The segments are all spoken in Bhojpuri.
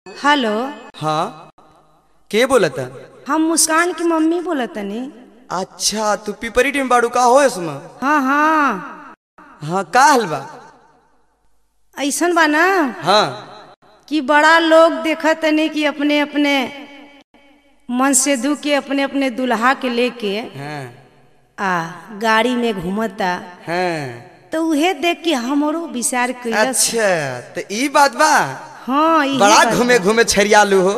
हेलो हाँ के बोलता हम मुस्कान की मम्मी बोलतनी अच्छा तू पिपरी टीम बाड़ू का हो इसमें हाँ हाँ हाँ का हल बा ऐसन बा ना हाँ कि बड़ा लोग देखतनी कि अपने अपने मन से दू के अपने अपने दुल्हा के लेके हाँ आ गाड़ी में घूमता हाँ तो उहे देख के हमरो विचार कैलस अच्छा तो ई बात बा हाँ इहे बड़ा बात बा। घूमे घूमे छरियालू हो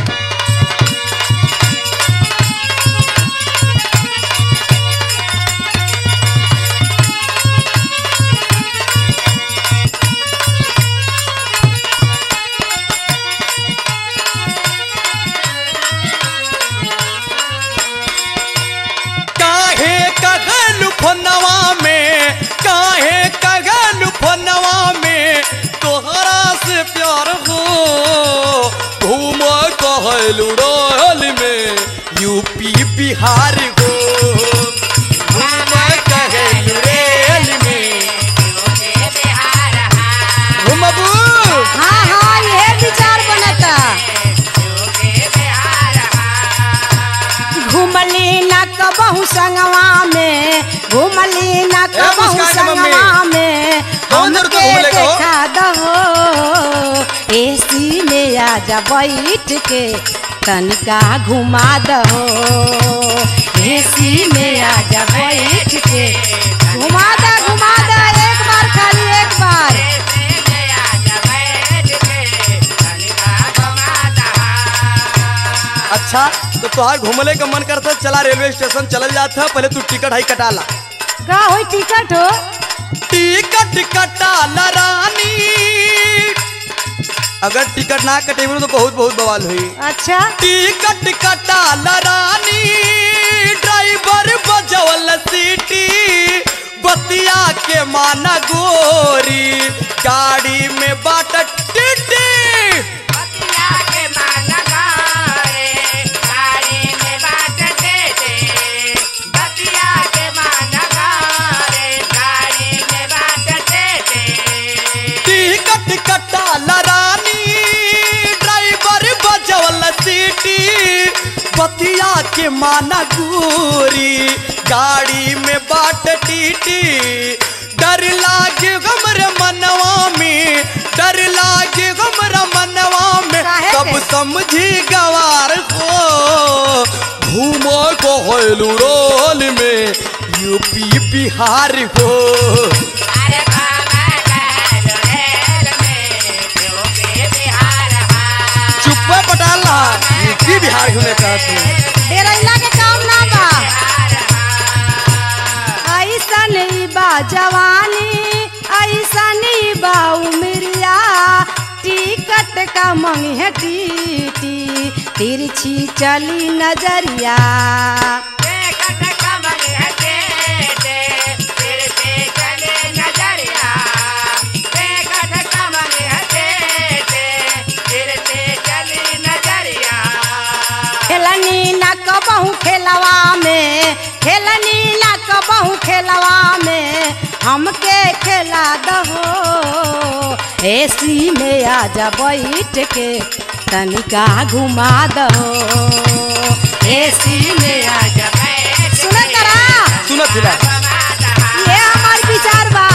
काहे कगल फोनवा में काहे कगल फोनवा में तोहरा से प्यार हो घूम कहलू रोल में यूपी बिहार हो घूम कहलू रेल में घूमबू हाँ हाँ इहे विचार बनता घूमली न कबहू संगवा में घूमली न कबहू मुस्कान के मम्मी। संगवा में कौन जरूरत है घूमने का हो? देखा दहो एसी में आजा बैठ के तनिका घुमा दहो एसी में आजा बैठ के घुमा दा घुमा दा एक बार खाली एक बार अच्छा तो तोहार घूमले का मन करता चला रेलवे स्टेशन चलल जाता पहले तू टिकट हाई कटाला का होई टिकट हो टिकट कटाला रानी अगर टिकट ना कटेबू तो बहुत बहुत बवाल हुई अच्छा टिकट कटाला रानी ड्राइवर बजवल सीटी बतिया के माना गोरी गाड़ी में बाट टिटी टिकट कटाला रानी ड्राइवर बजवल सीटी बतिया के माना गोरी गाड़ी में बाट टीटी डर लागे हमरे मनवा में डर लागे हमरे मनवा में काहे कब के? समझी गवार हो घूमो को होलू रोल में यूपी बिहार हो चुप्पे पटाल रहा यूपी बिहार घूमे कहती डेरैला के काम ना बा ऐसन ही बा जवानी ऐसन ही बा उमरिया टिकट का मंगी है टीटी तिरछी चली नजरिया खेलनी ना कबहू खेलवा में खेलनी ना कबहू खेलवा में हमके खेला दहो एसी में आजा बैठ के तनिका घुमा दहो एसी में आजा सुन करा सुनत हिला ये हमार विचार बा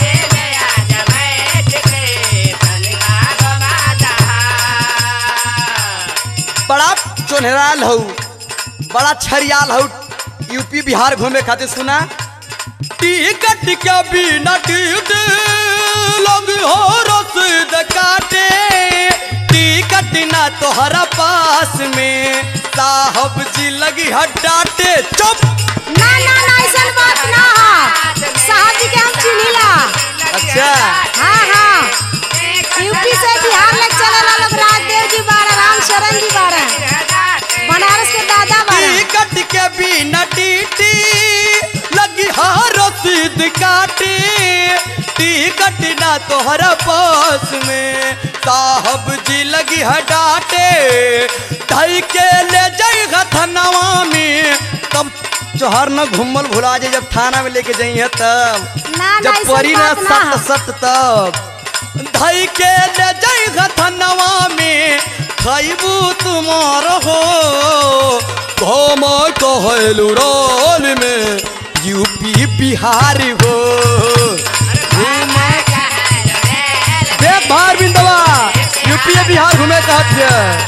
बड़ा चोनहराल हऊ बड़ा छरियाल हऊ यूपी बिहार घूमे खातिर सुना टिकट के बिना टिकट लोग हो रसीद काटे टिकट ना तोहरा पास में साहब जी लगी हटाटे चुप ना ना ना ऐसन बात ना हा साहब जी के हम चिन्हिला अच्छा हाँ हाँ यूपी से बिहार में चलेला लोग राजदेव जी बाड़ा राम शरण जी बाड़ा बनारस के दादा बाड़ा टिकट के बिना टीटी लगी हाँ रसीद काटी टिकट ना तोहरा पास में साहब जी लगी हटाटे ढाई के ले जाई थनवा में तब चोहर न घूमल भुला जाए जब थाना में लेके जाइए तब ना ना जब ऐसन परी ना बात ना सत सत तब धई के ले जाई थनवा में खैबू तुम्हार हो घम कहलू रोल में यूपी बिहार हो देख बाहर बिंदवा यूपी बिहार घूमे कहत है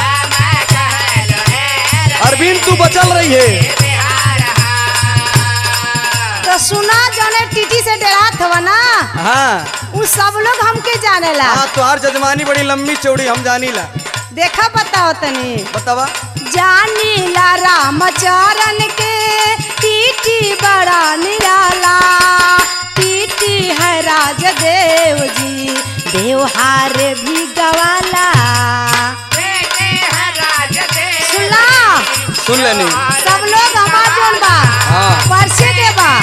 अरविंद तू बचल रही है तो सुना जौने टीटी से डरात हवा ना हाँ उ सब लोग हमके जानेला हाँ तुहार जजमानी बड़ी लंबी चौड़ी हम जानी ला देखा बताओ तनी बतावा जानीला रामचरण के टीटी बड़ा निराला टीटी है राजदेव जी देवहार भी गवाला सुनला सुन लेनी सब लोग हमार जोन बा हाँ। परसे के बा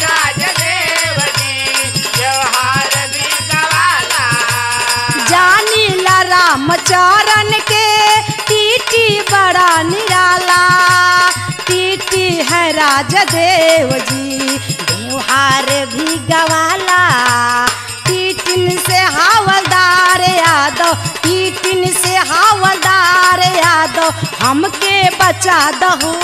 जानीला रामचरण के टीटी बड़ा निराला टीटी है राजदेव जी देवहार भी गवाला टीटिन से हावलदार यादव टीटिन से हावलदार यादव हमके बचा दहो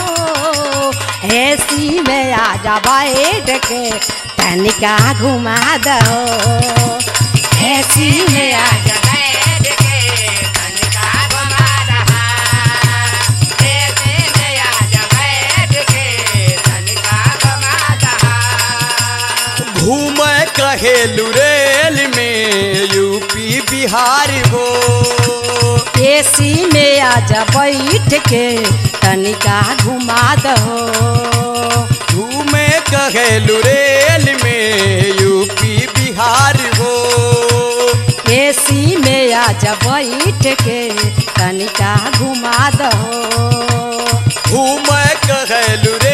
ऐसी में आजा बैठ के तनिका घुमा दहो ऐसी में आजा घूम कहेलू रेल में यूपी बिहार हो एसी में आजा बैठ के तनिका घुमा दहो घूम कहेलू रेल में यूपी बिहार हो एसी में आजा बैठ के तनिका घुमा दहो घूम कहेलू